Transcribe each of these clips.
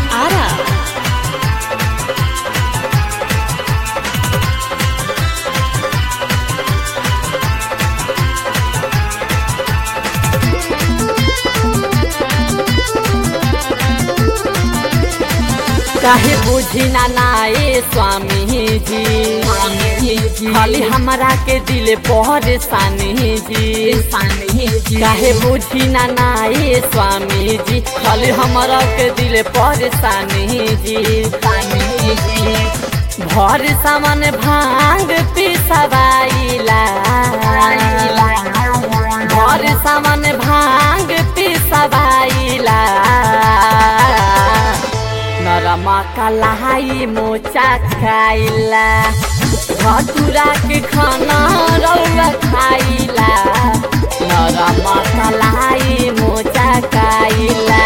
Ara. काहे बुझी ना नाए स्वामी जी खाली हमरा के दिल परेशानी जी काहे बुझी ना नाए स्वामी जी खाली हमरा के दिल परेशानी जी भर सामान भांग पिसवाइला भर सामान भांग पिसवाइला नरमा कलाई मोचा खाइला भटुरा के खाना रौआ खाइला नरमा कलाई मोचा खाइला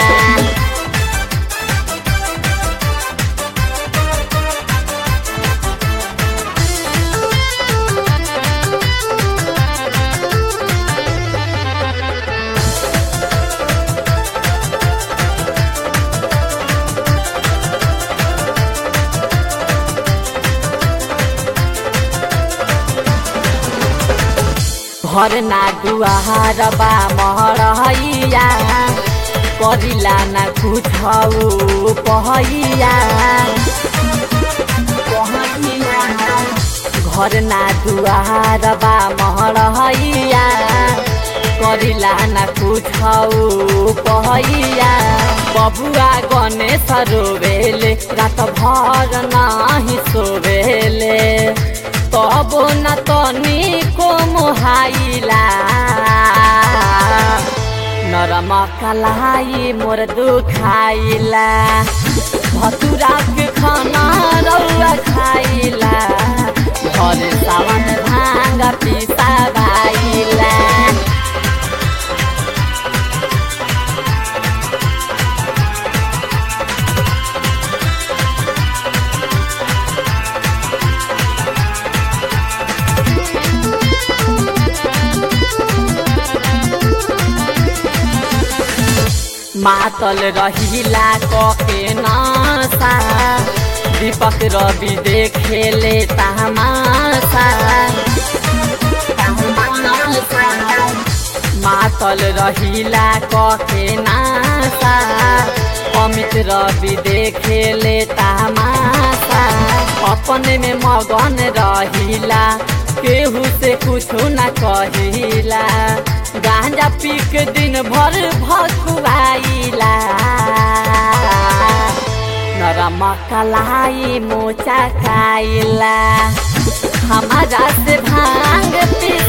घर ना दुआर बा महरैया करिला ना कुछ पहैया घर ना दुआर बा महरैया करिला ना कुछ पहैया बबुआ गणेश रोवेले रात भर नाही सोवेले तब न तनिको मोहाइला नरम कलाई मोर दुखाइला भतुरा के खाना रौआ खाइला घर सावन भांग पिसा भाइला मातल रहिला कके नासा दीपक रवि देखेले तमासा मातल रहिला कके नासा अमित रवि देखेले तमासा अपने में मगन रहिला केहू से कुछ न कहिला गांजा पी के दिन भर भकुआइला नरम कलाई मोचा खाइला हमारा से भांग पी